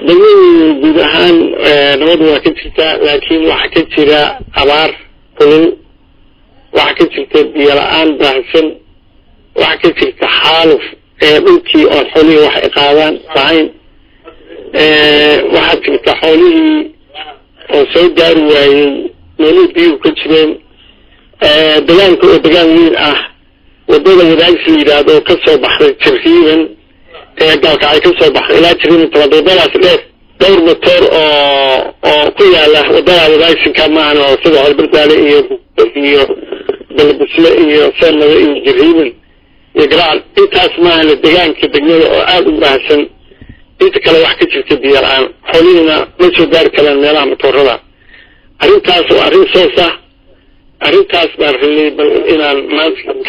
degmadu guud ahaan nabadu waa ka jirtaa laakiin waxaa ka jira abaar kulul waxaa ka jirta biyo la-aan baahsan waxaa ka jirta xaaluf dhulkii oon xoolihii wax ay qaadaan lahayn waxaa jirta xoolihii oo soo gaari waayey meelihii biyuhu ka jireen degaanka oo degaan weyn ah wadada wadaagsi la yidhaahdo oo kasoo baxday jirriiban ee gaalkacay kasoo baxday ilaa jirriiban tobaad wadadaas dheer dhowr motor oo oo ku yaala wadada wadaagsinka maahan oo sida horbardaale iyo iyo balbisle iyo seenada iyo jirriiban iyo garaac intaas maahan degaanka degmada oo aada u baahsan inta kale wax ka jirta biyo la-aan xoolihiina ma soo gaari karaan meelaha motorada arrintaas oo arrin soos ah arrintaas baan rabnay bal inaan maanta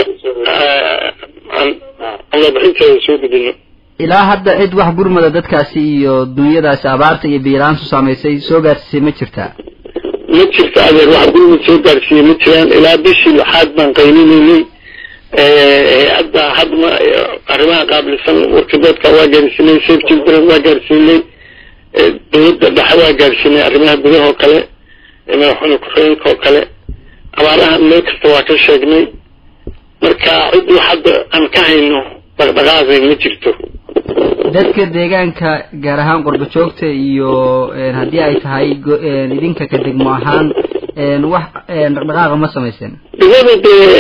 warbixinteeda soo gudino ilaa hadda cid wax gurmada dadkaasi iyo dunyadaasi abaarta iyo biyo-la-aantu saamaysay soo gaarsiisay ma jirtaa ma jirto adeer wax gurmad soo gaarsiiyey ma jiraan ilaa bishii lixaad baan qayninaynay hay-adda hadma arrimaha qaabilsan warkadoodka waa gaarsiinay safe children waa gaarsiinay dawladda dhexe waa gaarsiinay arrimaha gudaha oo kale madaxweyne ku-xigeenka oo kale abaaraha meel kasta waa ka sheegnay marka ciddii hadda aan ka hayno dhaqdhaqaaqay ma jirto dadka deegaanka gaar ahaan qurba joogta iyo haddii ay tahay idinka ka degmo ahaan wax dhaqdhaqaaqa ma samayseen degmada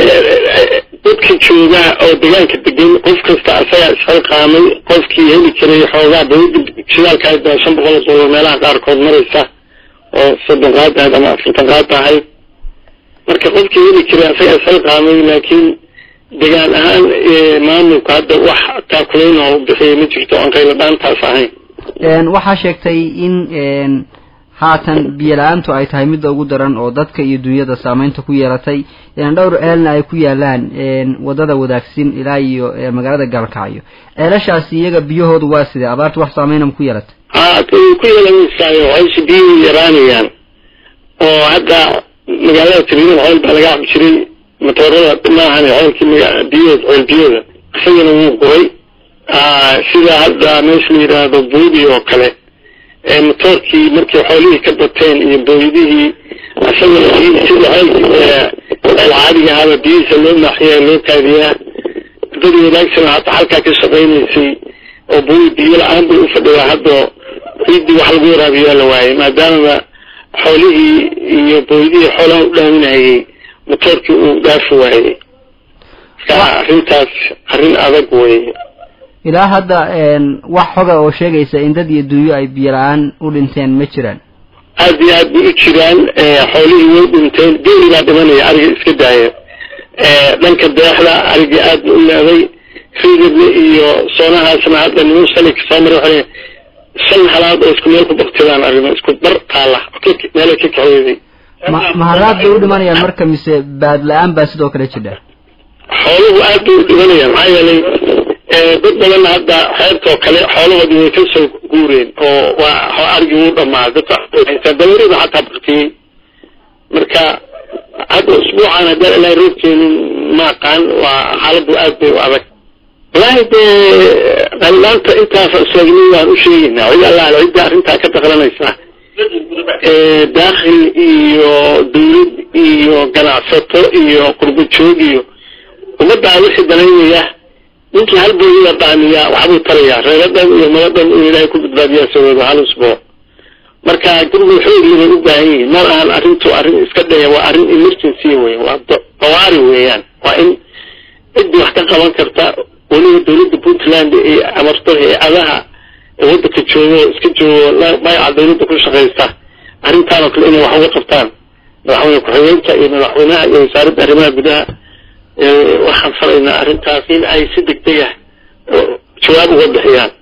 dee dadka jooga oo deegaanka degan qof kasta asagaa isxilqaamay qofkii heli jiray xoogaa dawladda shidaalka ahayd baa shan boqol oo dollar meelaha qaarkood maraysa oo soddon qaad ahayd ama afartan qaad ahayd marka qofkii heli jiray asagaa isxilqaamay laakiin degaan ahaan maamulku hadda wax taakuleyn oo bixiyay ma jirto oon qayladhaantaas ahayn waxaa sheegtay in haatan biyo la-aantu ay tahay midda ugu daran oo dadka iyo dunyada saameynta ku yeelatay dhowr ceelna ay ku yaalaan wadada wadaagsin ilaa iyo magaalada gaalkacyo ceelashaasi iyaga biyahoodu waa sidee abaartu wax saameynama ku yeelatay a ku yeelamaysaayo hawsha biyuhu yaraanayaan oo hadda magaalada tiriidan ceel baa laga cabi jiray matoorada maahan ceelkii biyahood ceel biyooda isagana wuu guray sida hadda meesha la yidhaahdo buudi oo kale motoorkii markii xoolihii ka bateen iyo booydihii isagana sida ceelkii ceel caadiga ahaba biyihiisa loo maaxiyaa loo kaadiyaa dadii wanaagsana hata halkaa ka shaqaynaysay oo buudi biyo la-aan bay u fadhidaa hadda ciiddii wax lagu waraabiyaa la waayay maadaamaba xoolihii iyo booydihii xoolaha u dhaaminayay motoorkii uu dhaafi waayey marka arrintaas arrin adag weye ilaa hadda wax xoga oo sheegaysa in dad iyo dunyo ay biyo la-aan u dhinteen ma jiraan aada iyo aad bay u jiraan xoolihii way dhinteen geeli baa dhimanaya ariga iska daaya dhanka deexda arigii aad ba u leeday riidadle iyo soonahaasna hadda niman shalay kasoo maray waxay shan halaad oo isku meel ku baktidaan arrimo isku bar taala meelay ka kaxeeday ma maharaad bay u dhimanayaan marka mise baad la-aan baa sidoo kale jidha xooluhu aad bay u dhimanayaan maxaa yeelay dad badanna hadda xeebtoo kale xoolahoodii way ka soo guureen oo waa arigii wuu dhamaa dadka dawarida xataa baktiyey marka hadda usbuucan haddaan ilaahay roobkeenin ma aqaan waa xaaladu aad bay u adag wallaahi dee qallaanta intaas sheegnay waan u sheegaynaa cid allaale cidda arrintaa ka daqlanaysa daakhil iyo dawlad iyo ganacsato iyo qurbo joog iyo ummaddaa wixii danaynaya ninkii hal booyada dhaamiyaa waxbuu tarayaa reeradhan iyo maladhan uu ilaahay ku badbaadiyaa saboodo hal usbuuc marka gurmud xoogli bay u baahan yihiin ma ahan arrintu arrin iska dhaya waa arrin emergency wey waa dawaari weeyaan waa in ciddii wax ka qaban karta weliba dawladda puntland ee amarto hay-adaha waddanka joogo oo iska joogo magaca dawladda ku shaqaysta arrintaan oo kale inay wax uga qabtaan madaxweyne ku-xigeenka iyo madaxweynaha iyo wasaaradda arrimaha gudaha waxaan faraynaa arrintaas in ay si degdeg ah jawaab uga bixiyaan